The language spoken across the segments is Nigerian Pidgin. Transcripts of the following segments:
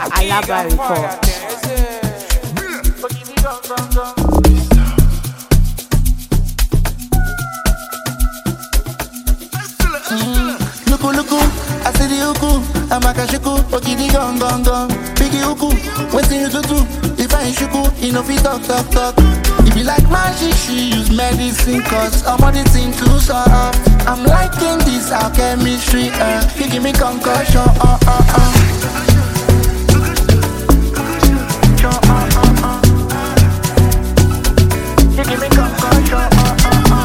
Alaba Report. Luku luku, I see the uku, amakashiku, okidi gong gong gong. Biggie uku, wetin you to do? If I ain't shuku, you know fi talk talk talk. If you like magic, she use medicine, cause I'm on the thing too soft. I'm liking this our chemistry, uh. You give me concussion, uh uh uh. You give me concussion, uh uh uh.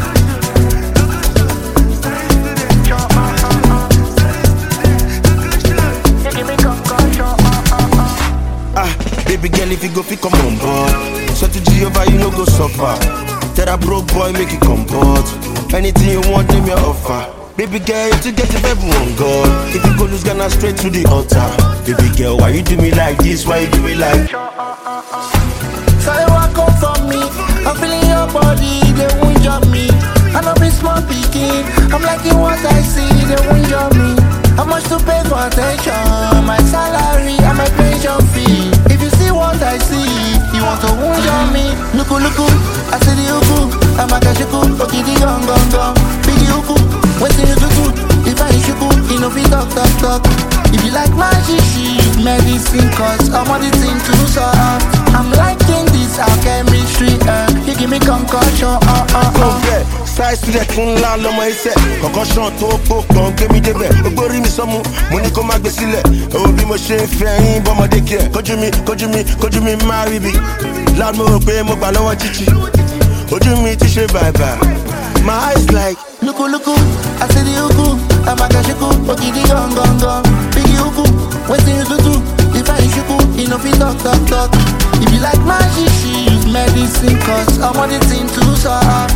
You give me concussion, uh uh uh. Ah, baby girl, if you go, fit come on board. So to Jehovah, you no go suffer. Tell that broke boy, make it comport. Anything you want, name your offer. Baby girl, you to get if everyone God. If you go lose Ghana straight to the altar. Baby girl, why you do me like this? Why you do me like? So you walk up for me. I'm feeling your body, they won't jump me. I know be small picking. I'm liking what I see, they won't jump me. How much to pay for attention? My salary and my pension fee. If you see what I see, you want to wound on me. Luku luku, I see the uku. I'm a kashiku, okidi gong gong gong. Biggie uku, waiting you to do. If I ain't shuku, you know fi talk talk talk. If you like magic, she use medicine, cause I'm on the thing too soft. I'm liking this our chemistry, uh. You give me concussion, uh uh Kò uh. bẹ́ẹ̀ size student fún ńlá lọmọ iṣẹ́ kọ̀kọ́ṣán tó pò kàn gbé mi débẹ̀ gbogbo rí mi sọ́mu mo ní kó má gbé sílẹ̀ òwò bí mo ṣe ń fẹ́ yín bọ́mọdé kí ẹ̀ kójú mi kójú mi kójú mi má rí bi loud mo rò pé mo gbà lọ́wọ́ títì ojú mi ti ṣe bàbà my eyes like Luku luku, I see the uku. I'm a kashiku, okidi gong gong gong. Biggie uku, waiting you to do. If I ain't shuku, you know fi talk talk talk. If you like magic, she use medicine, cause I'm on the thing too soft.